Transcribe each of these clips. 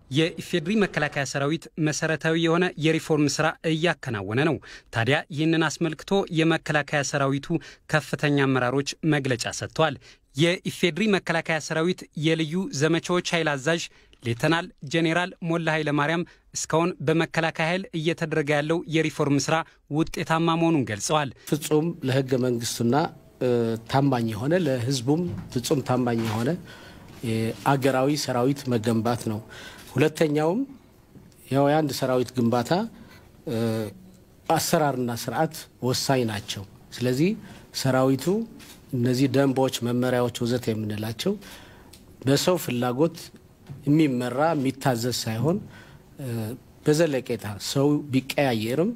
የኢፌዴሪ መከላከያ ሰራዊት መሰረታዊ የሆነ የሪፎርም ስራ እያከናወነ ነው። ታዲያ ይህንን አስመልክቶ የመከላከያ ሰራዊቱ ከፍተኛ አመራሮች መግለጫ ሰጥተዋል። የኢፌዴሪ መከላከያ ሰራዊት የልዩ ዘመቻዎች ኃይል አዛዥ ሌተናል ጄኔራል ሞላ ኃይለ ማርያም እስካሁን በመከላከያ ኃይል እየተደረገ ያለው የሪፎርም ስራ ውጤታማ መሆኑን ገልጸዋል። ፍጹም ለህገ መንግስቱና ታማኝ የሆነ ለህዝቡም ፍጹም ታማኝ የሆነ አገራዊ ሰራዊት መገንባት ነው። ሁለተኛውም ያው የአንድ ሰራዊት ግንባታ አሰራርና ስርዓት ወሳኝ ናቸው። ስለዚህ ሰራዊቱ እነዚህ ደንቦች፣ መመሪያዎች ወዘተ የምንላቸው በሰው ፍላጎት የሚመራ የሚታዘዝ ሳይሆን በዘለቄታ ሰው ቢቀያየርም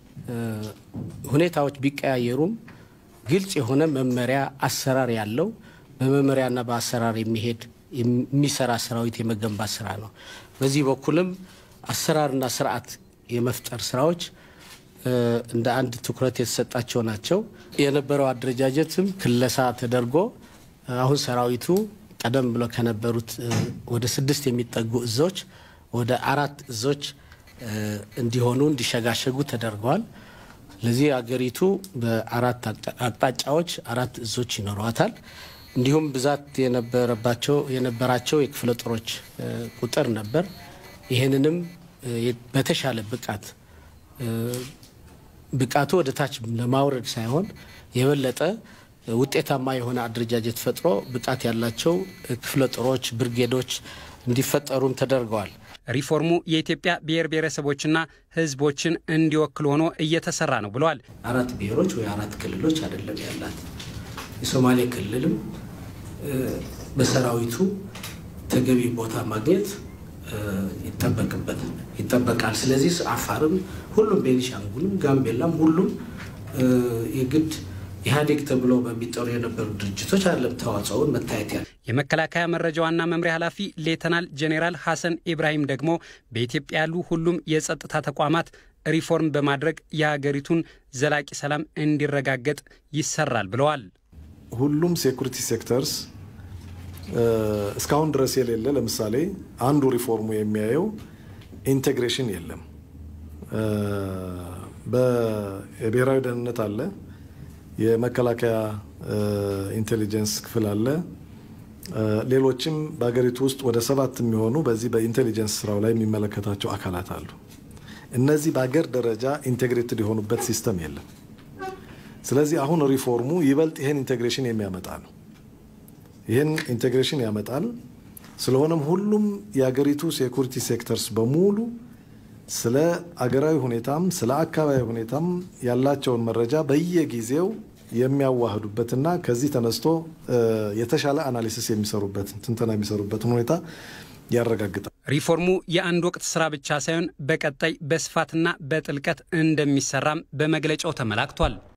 ሁኔታዎች ቢቀያየሩም ግልጽ የሆነ መመሪያ አሰራር ያለው በመመሪያና በአሰራር የሚሄድ የሚሰራ ሰራዊት የመገንባት ስራ ነው። በዚህ በኩልም አሰራርና ስርዓት የመፍጠር ስራዎች እንደ አንድ ትኩረት የተሰጣቸው ናቸው። የነበረው አደረጃጀትም ክለሳ ተደርጎ አሁን ሰራዊቱ ቀደም ብሎ ከነበሩት ወደ ስድስት የሚጠጉ እዞች ወደ አራት እዞች እንዲሆኑ እንዲሸጋሸጉ ተደርገዋል። ለዚህ አገሪቱ በአራት አቅጣጫዎች አራት እዞች ይኖረዋታል። እንዲሁም ብዛት የነበረባቸው የነበራቸው የክፍለ ጦሮች ቁጥር ነበር። ይህንንም በተሻለ ብቃት ብቃቱ ወደ ታች ለማውረድ ሳይሆን የበለጠ ውጤታማ የሆነ አደረጃጀት ፈጥሮ ብቃት ያላቸው ክፍለ ጦሮች፣ ብርጌዶች እንዲፈጠሩም ተደርገዋል። ሪፎርሙ የኢትዮጵያ ብሔር ብሔረሰቦችና ሕዝቦችን እንዲወክል ሆኖ እየተሰራ ነው ብለዋል። አራት ብሔሮች ወይ አራት ክልሎች አይደለም ያላት። የሶማሌ ክልልም በሰራዊቱ ተገቢ ቦታ ማግኘት ይጠበቅበት ይጠበቃል። ስለዚህ አፋርም፣ ሁሉም ቤኒሻንጉልም፣ ጋምቤላም ሁሉም የግድ ኢህአዴግ ተብሎ በሚጠሩ የነበሩ ድርጅቶች አይደለም ተዋጽኦውን መታየት ያለ የመከላከያ መረጃ ዋና መምሪያ ኃላፊ ሌተናል ጄኔራል ሐሰን ኢብራሂም ደግሞ በኢትዮጵያ ያሉ ሁሉም የጸጥታ ተቋማት ሪፎርም በማድረግ የሀገሪቱን ዘላቂ ሰላም እንዲረጋገጥ ይሰራል ብለዋል። ሁሉም ሴኩሪቲ ሴክተርስ እስካሁን ድረስ የሌለ ለምሳሌ አንዱ ሪፎርሙ የሚያየው ኢንቴግሬሽን የለም። በብሔራዊ ደህንነት አለ፣ የመከላከያ ኢንቴሊጀንስ ክፍል አለ፣ ሌሎችም በሀገሪቱ ውስጥ ወደ ሰባት የሚሆኑ በዚህ በኢንቴሊጀንስ ስራው ላይ የሚመለከታቸው አካላት አሉ። እነዚህ በሀገር ደረጃ ኢንቴግሬትድ የሆኑበት ሲስተም የለም። ስለዚህ አሁን ሪፎርሙ ይበልጥ ይህን ኢንቴግሬሽን የሚያመጣ ነው። ይህን ኢንቴግሬሽን ያመጣል። ስለሆነም ሁሉም የሀገሪቱ ሴኩሪቲ ሴክተርስ በሙሉ ስለ አገራዊ ሁኔታም ስለ አካባቢ ሁኔታም ያላቸውን መረጃ በየጊዜው የሚያዋህዱበትና ከዚህ ተነስቶ የተሻለ አናሊሲስ የሚሰሩበትን ትንተና የሚሰሩበትን ሁኔታ ያረጋግጣል። ሪፎርሙ የአንድ ወቅት ስራ ብቻ ሳይሆን በቀጣይ በስፋትና በጥልቀት እንደሚሰራም በመግለጫው ተመላክቷል።